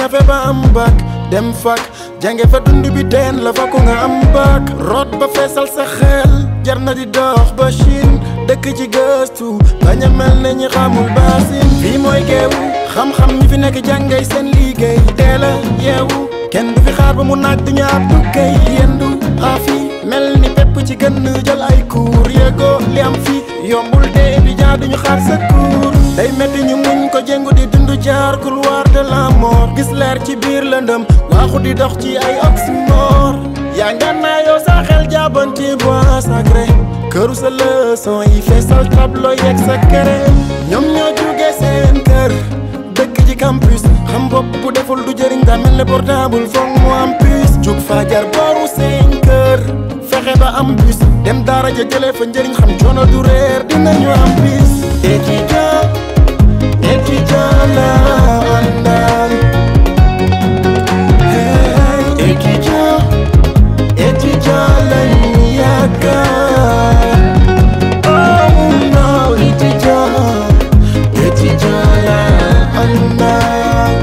ñafe ba am bac dem fac jànge fa dund bi teen la fa ko nga am bac root ba feesal sa xel jar na di dox ba Chine dëkk ci gëstu bañ a mel ne ñi xamul baasin fii mooy geewu xam-xam ñi fi nekk jàngay seen liggéey teel a yeewu kenn du fi xaar ba mu naaj du ñu ab tukkay yendu xaafi mel ni pepp ci gën jël ay cours yéegoo li am fi yombul te étudiant duñu xaar sa cours day metti ñu muñ ko jéngu di dund jaar couloir de la mort gis leer ci biir lëndëm waaxu di dox ci ay oxymore yaa nga naa yow sa xel jàppan ci bois sacré këru sa leçon yi feesal tableau yeeg sa kere ñoom ñoo jóge seen kër dëkk ci campus xam bopp bu deful du jëriñ daa mel ne portable foog mu am puce jug fajar booru seen kër fexe ba am bus dem daara ja jëlee fa njëriñ xam coono du réer dinañu am bis étudiant étudiant la àndal hey étudiant étudiant lañu yaakaar oh non étudiant étudiant la àndal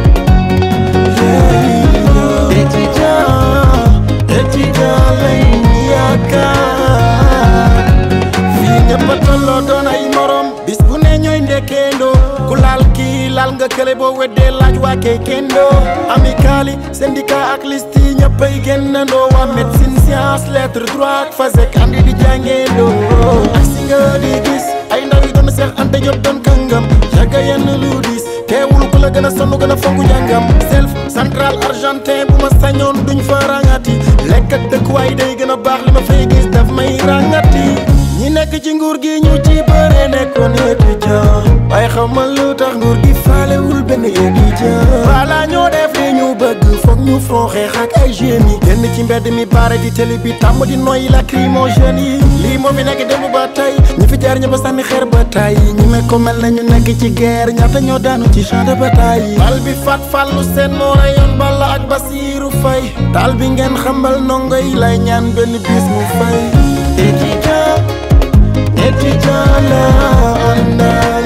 yeah étudiant étudiant lañu yaakaar fii ñëpp a tolloo doon ay morom bis bu ne ñooy ndekkeendoo ku laal kii laal nga kële boo weddee laaj waa kay kendoo amicali syndicat ak liste yi ñëppay génnandoo waa médecine science lettre droit ak fasek andi di jàngeendoo ak si nga di gis ay ndaw yi doon seex ante job doon kàngam yàgga yenn lu dis teewul ku la gën a sonn gën a fonk njàngam self central argentin bu ma sañoon duñ fa rangati lekk ak dëkkuwaay day gën a baax li ma fay gis daf may rangati ñi nekk ci nguur gi ñu ci bëre nekkoon étudiant waaye xamal lu tax nguur gi faalewul benn étudiant voilà ñoo def li ñu bëgg foog ñu front xeex ak ay jeunes yi génn ci mbedd mi baare di télé bi tàmm di noyyi lacrymogène yi lii moo fi nekk démb ba tey ñi fi jaar ña ba sànni xeer ba tay ñi mel ko mel na ñu nekk ci guerre ñaata ñoo daanu ci champ de bataille bal bi fat fallu seen moo rayoon balla ak Basiiru Fay taal bi ngeen xambal ndongo yi lay ñaan benn bis mu fay étudiant étudiant la àndal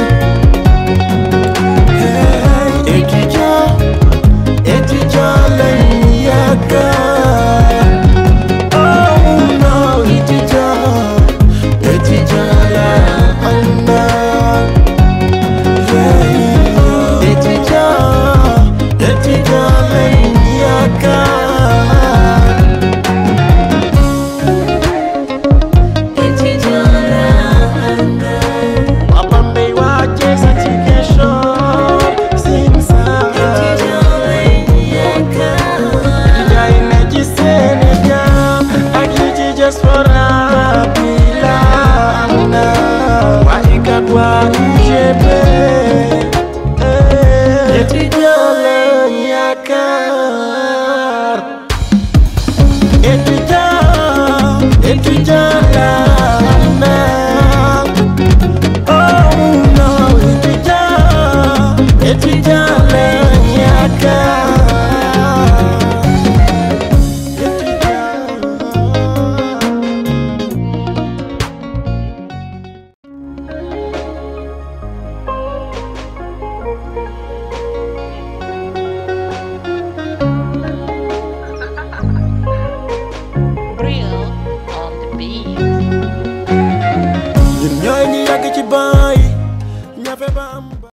hey étudiant étudiant lañu yaakaar oh non étudiant étudiant la àndal hey étudiant étudiant lañu yaakaar waa Bambey waa Thiès ak Ziguinchor Sine Saalum jaay ne ci Sénégal ak yi ci diaspora bi la am na waa ICAT waa UGB étudiant lañ yaakaar étudiant étudiant la am na Oh non, étudiant, étudiant lañ yaakaar. Bria